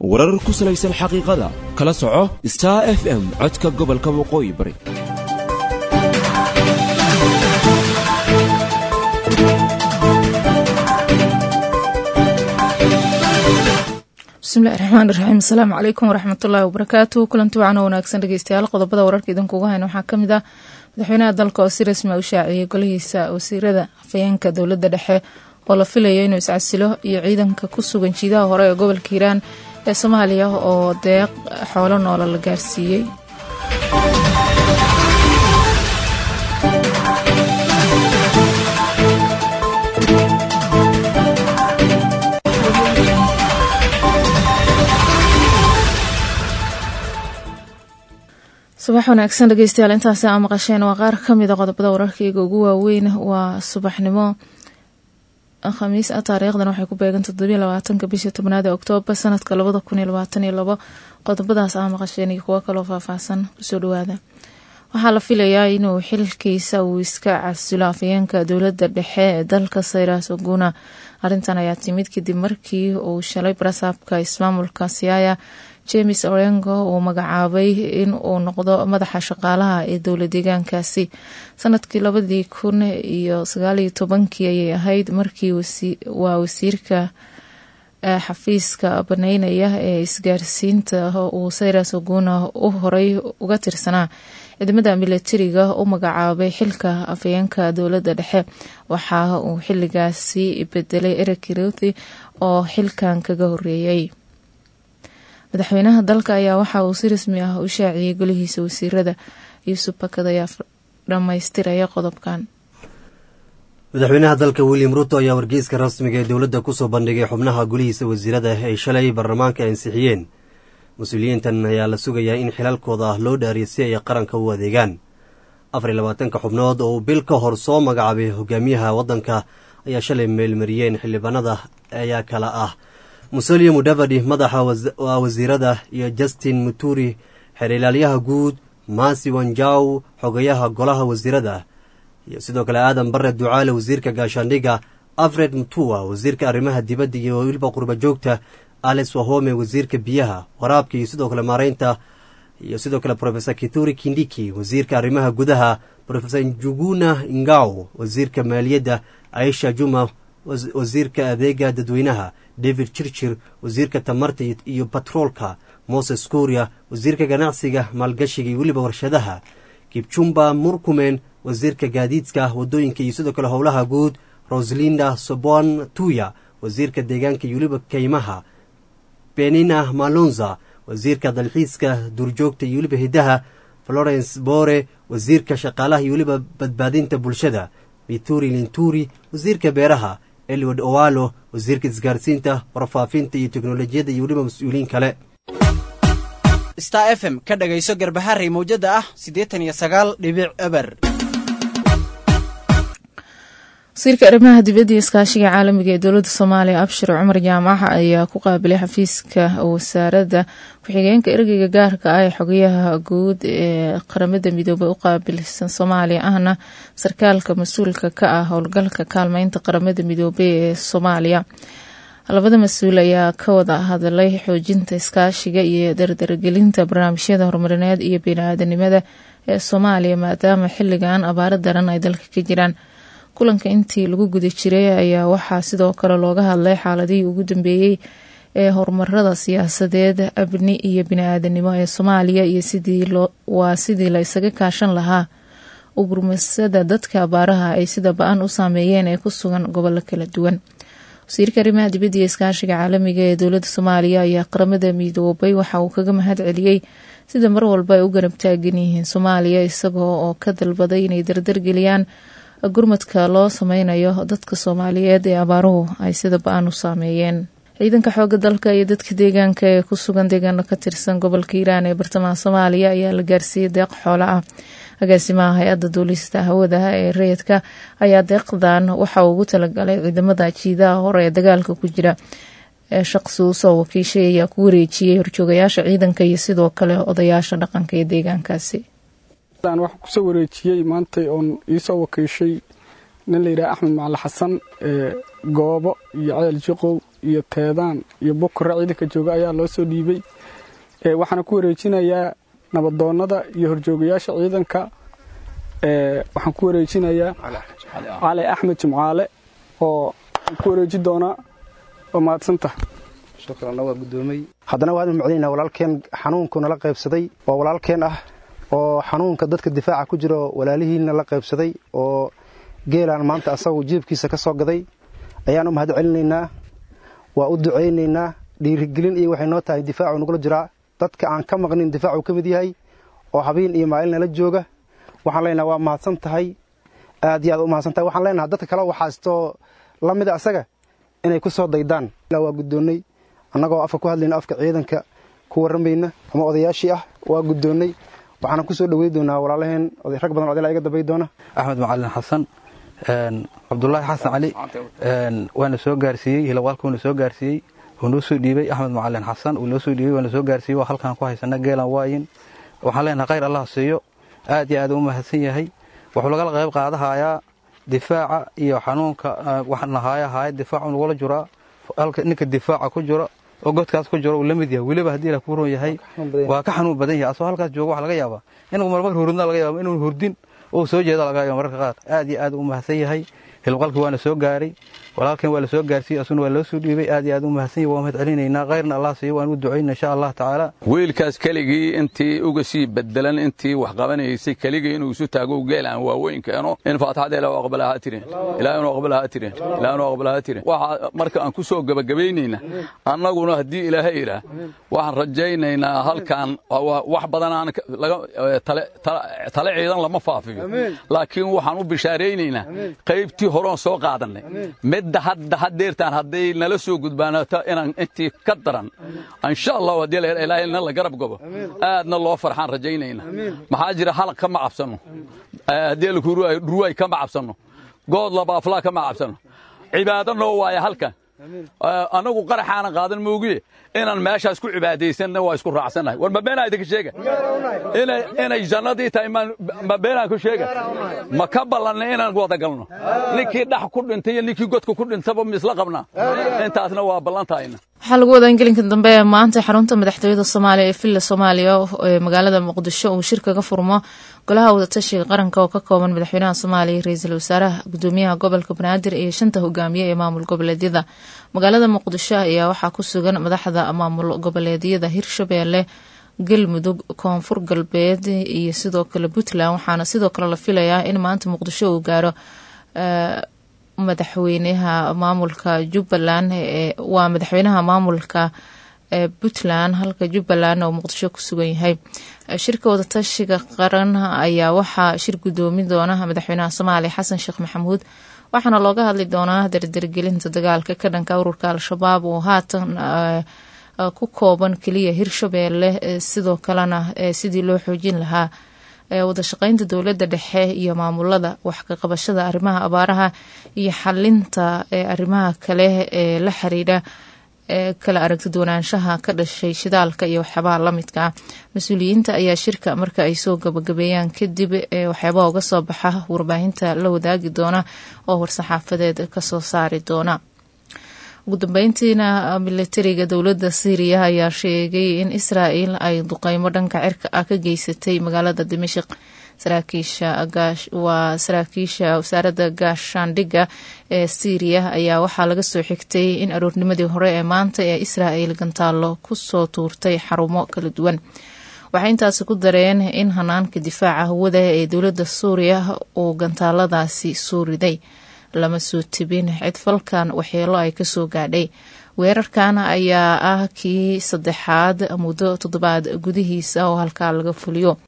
warar ku salaysan xaqiiqada kala soco star f m codka gobolka waqooyi bari bismillahi raxmaan iraxiim asalaamu calaykum waraxmatullaahi wabarakaatu kulanti wacan oo wanaagsan dhegeystayaal qodobada wararka idinkugu hayna waxaa kamid ah madaxweynaha dalka oo si rasmi a u shaaciyey golihiisa wasiirada afhayeenka dowladda dhexe oo la filayo inuu iscasilo iyo ciidanka ku sugan jiidaha hore ee gobolka hiiraan ee soomaaliya oo deeq xoolo noola la gaarsiiyey subax wanaagsan dhegeystayaal intaasi aa maqasheen waa qaar kamid a qodobada wararkayga ugu waaweyn waa subaxnimo khamiis ah taariikhdan waxay ku beegan toddobiyo labaatanka bishii tobnaad ee oktoobar sanadka labada kun iyo labaatan iyo labo qodobadaas aa maqasheen iyo kuwo kaloo faahfaahsan kusoo dhawaada waxaa la filayaa inuu xilkiisa uu iska casilo afayeenka dowladda dhexe ee dalka sayras oguna arrintan ayaa timid kadib markii uu shalay barasaabka ismaamulka siaya james orengo uu magacaabay in uu noqdo madaxa shaqaalaha ee dowla deegaankaasi sanadkii labadii kun iyo sagaaliyo tobankii ayay ahayd markii waa wasiirka xafiiska baneynaya ee isgaarsiinta uu sayras oguna u horay uga tirsanaa ciidamada milatariga u magacaabay xilka afayeenka dowladda dhexe waxa uu xiligaasi bedelay eric ruthi oo xilkan kaga horeeyay madaxweynaha dalka ayaa waxa uu si rasmi ah u shaaciyey golihiisa wasiirada yuusuf bakad ayaa dhammaystiraya qodobkan madaxweynaha dalka william ruto ayaa wargeyska rasmiga ee dowladda kusoo bandhigay xubnaha golihiisa wasiirada ay shalay baarlamaanka ansixiyeen mas-uuliyiintan ayaa la sugayaa in xilalkooda loo dhaariyo si ay qaranka u adeegaan afar iyo labaatanka xubnood oo uu bil ka hor soo magacaabay hogaamiyaha waddanka ayaa shalay meelmariyeen xildhibaanada ayaa kala ah musolio mudavadi madaxa wasiirada iyo justin muturi xeerilaalyaha guud masi wanjaw xogayaha golaha wasiirada iyo sidoo kale aadan bare ducaale wasiirka gaashaandhiga alfred mutua wasiirka arrimaha dibadda iyo weliba qurba joogta alex wahome wasiirka biyaha waraabka iyo sidoo kale maareynta iyo sidoo kale rofesor kituri kindiki wasiirka arrimaha gudaha rofesor njuguna ingaw wasiirka maaliyadda aisha juma wasiirka adeega dadweynaha david chirchir wasiirka tamarta iyo batroolka moses kuria wasiirka ganacsiga maalgashiga iyo weliba warshadaha kibjumba murkumen wasiirka gaadiidka wadooyinka iyo sidoo kale howlaha guud roslinda sobon tuya wasiirka deegaanka iyo weliba keymaha benina malonza wasiirka dalxiiska duurjoogta iyo weliba hidaha florence bore wasiirka shaqaalaha iyo weliba badbaadinta bulshada mituri linturi wasiirka beeraha eliwad owalo wasiirka isgaarsiinta warfaafinta iyo teknolojiyadda iyo weliba mas-uuliyiin kale star f m ka dhagayso garbaharey mawjada ah siddeetan iyo sagaal dhibic eber wasiirka arrimaha dibadda iyo iskaashiga caalamiga ee dowladda soomaaliya abshir cumar jaamac ayaa ku qaabilay xafiiska wasaaradda ku-xigeenka ergeyga gaarka ah ee xogayaha guud ee qaramada midoobay u qaabilsan soomaaliya ahna sarkaalka mas-uulka ka ah howlgalka kaalmeynta qaramada midoobey ee soomaaliya labada mas-uul ayaa ka wada hadlay xoojinta iskaashiga iyo dardargelinta barnaamijyada horumarineed iyo bini-aadanimada ee soomaaliya maadaama xiligan abaaro daran ay dalka ka jiraan kulanka intii lagu guda jiray ayaa waxaa sidoo kale looga hadlay xaaladihii ugu dambeeyey ee horumarada siyaasadeed abni iyo bini-aadanimo ee soomaaliya iyo waa sidii la isaga kaashan lahaa ugurmasada dadka abaaraha ay sida ba-an u saameeyeen ee ku sugan gobollo kala duwan wasiirka arrimaha dibadda iyo iskaashiga caalamiga ee dowladda soomaaliya ayaa qaramada midoobay waxa uu kaga mahad celiyey sida mar walba ay u garab taagan yihiin soomaaliya isagoo oo ka dalbaday inay dardargeliyaan gurmadka loo sameynayo dadka soomaaliyeed ee abaaruhu ay sida ba-an u saameeyeen ciidanka xooga dalka iyo dadka deegaanka ee ku sugan deegaano ka tirsan gobolka hiiraan ee bartamaha soomaaliya ayaa la gaarsiiyey deeq xoolo ah agaasimaha hay-adda duulista hawadaha ee rayidka ayaa deeqdan waxa uu ugu talagalay ciidamada jiidaha hore ee dagaalka ku jira ee shaqsi usoo wakiishay ayaa ku wareejiyey horjoogayaasha ciidanka iyo sidoo kale odayaasha dhaqanka ee deegaankaasi waxaa kusoo wareejiyey maantay oon iisoo wakiishay nin layidhaha axmed macali xasan goobo iyo ceel jiqow iyo teedaan iyo bukura ciidanka jooga ayaa loo soo dhiibay waxaana ku wareejinayaa nabadoonnada iyo horjoogayaasha ciidanka waxaan ku wareejinayaa cali axmed jimcaale oo ku wareeji doonaa oo mahadsanta haddana waadnu macdaynaa walaalkeen xanuunku nala qaybsaday oo walaalkeen ah oo xanuunka dadka difaaca ku jiro walaalihiina la qaybsaday oo geelaan maanta asagu jiibkiisa ka soo gaday ayaan u mahad celinaynaa waa u ducaynaynaa dhiirigelin iyo waxay noo tahay difaacu nagula jiraa dadka aan ka maqnin difaacuu ka mid yahay oo habeen iyo maalin nala jooga waxaan leenaha waa mahadsan tahay aad iyo aad u mahadsan tahay waxaan leenaha dadka kale waxaastoo la mida asaga inay ku soo daydaan waa guddoonnay annagoo afka ku hadlayna afka ciidanka ku warramayna ama odayaashii ah waa guddoonnay waxaana ku soo dhowey doonaa walaalaheen rag badan odayla iga dambay doona axmed macalin xasan cabdulaahi xasan cali waana soo gaarsiiyey hilawaalka waana soo gaarsiiyey wuu noo soo dhiibey axmed macalin xasan wuu noo soo dhiibey waana soo gaarsiiyey waa halkaan ku haysana geelan waayin waxaan leenahay khayr allah siiyo aad iyo aad u mahadsan yahay wuxuu lagala qayb qaadahayaa difaaca iyo xanuunka waxnahaaya haaya difaacu nagula jiraa halka ninka difaaca ku jiro oo godkaas ku jiro uu la mid yahay weliba haddii la ku ron yahay waa ka xanuun badan yahay asoo halkaas jooga waxa laga yaabaa inuu marmar hurdna laga yaaba inuu hurdin oo soo jeeda laga yaaba mararka qaar aad iyo aad u mahadsan yahay hilqalkii waana soo gaaray walaalkan waa la soo gaarsiiyey asuna waa loo soo dhiibay aad iyo aad u mahadsan yahay waa mahad celinaynaa khayrna allah siiyo waan u ducayna insha allah tacaala wiilkaas keligii intii uga sii bedelan intii wax qabanaysay keligii inuu isu taago geel aan waaweyn keeno in faataxada ilaa aqbalaha tirin ilaa inuu aqbalaha tirin ilaa inuu aqbalaha tirin waxa marka aan ku soo gabagabaynayna annaguna haddii ilaahay yidhaah waxaan rajaynaynaa halkan wax badan aan tale ciidan lama faafiyo laakiin waxaan u bishaaraynaynaa qaybtii horoon soo qaadanay midda hadda hadeertaan hadday nala soo gudbaanato inaan intii ka daran insha allah haddii ilaahayna la garab gabo aadna loo farxaan rajaynayna maxaa jira halaq kama cabsanno haddii dhurwaay kama cabsanno good labaaflaa kama cabsanno cibaado noo waaya halkan annagu qaraxaana qaadan moogiye inaan meeshaas ku cibaadaysanna waa isku raacsannahay war ma beenaa idinka sheega inay jannadii tahay ma beenaan ku sheega ma ka ballanna inaan wada galno ninkii dhax ku dhintay iyo ninkii godka ku dhintaba misla qabnaa intaasna waa ballantahayna waxaa lagu wadaa in gelinka dambe ee maanta xarunta madaxtooyada soomaaliya ee villa soomaaliya ee magaalada muqdisho uu shir kaga furmo golaha wadatashiga qaranka oo ka kooban madaxweynaha soomaaliya ra-iisul wasaaraha gudoomiyaha gobolka banaadir iyo shanta hogaamiye ee maamul goboleedyada magaalada muqdisho ayaa waxaa ku sugan madaxda maamul goboleedyada hirshabeelle galmudug koonfur galbeed iyo sidoo kale puntland waxaana sidoo kale la filayaa in maanta muqdisho uu gaaro madaxweynaha maamulka jubbaland waa madaxweynaha maamulka puntland halka jubbaland oo muqdisho ku sugan yahay shirka wadatashiga qaran ayaa waxaa shir gudoomin doona madaxweynaha soomaaliya xasan sheekh maxamuud waxaana looga hadli doonaa dardargelinta dagaalka ka dhanka ururka al-shabaab oo haatan ku kooban keliya hirshabeelle sidoo kalena sidii loo xoojin lahaa wadashaqeynta dowladda dhexe iyo maamulada wax ka qabashada arrimaha abaaraha iyo xalinta arrimaha kale ee la xiriira kala aragti doonaanshaha ka dhashay shidaalka iyo waxyaabaha lamidka ah mas-uuliyiinta ayaa shirka marka ay soo gabagabeeyaan kadib waxyaabaha uga soo baxa warbaahinta la wadaagi doona oo war-saxaafadeed kasoo saari doona ugu dambeyntiina militariga dowladda syriya ayaa sheegay in israel ay duqeymo dhanka cirka ah ka geysatay magaalada dimashik waa saraakiisha wasaaradda gaashaandhigga ee syriya ayaa waxaa laga soo xigtay in aroornimadii hore ee maanta ee israel gantaalo kusoo tuurtay xarumo kala duwan waxay intaasi ku dareen in hanaanka difaaca hawada ee dowladda suuriya uu gantaaladaasi soo riday lama soo tibin cid falkan waxyeelo ay kasoo gaadhay weerarkan ayaa ah kii saddexaad muddo toddobaad gudihiisa oo halkaa laga fuliyo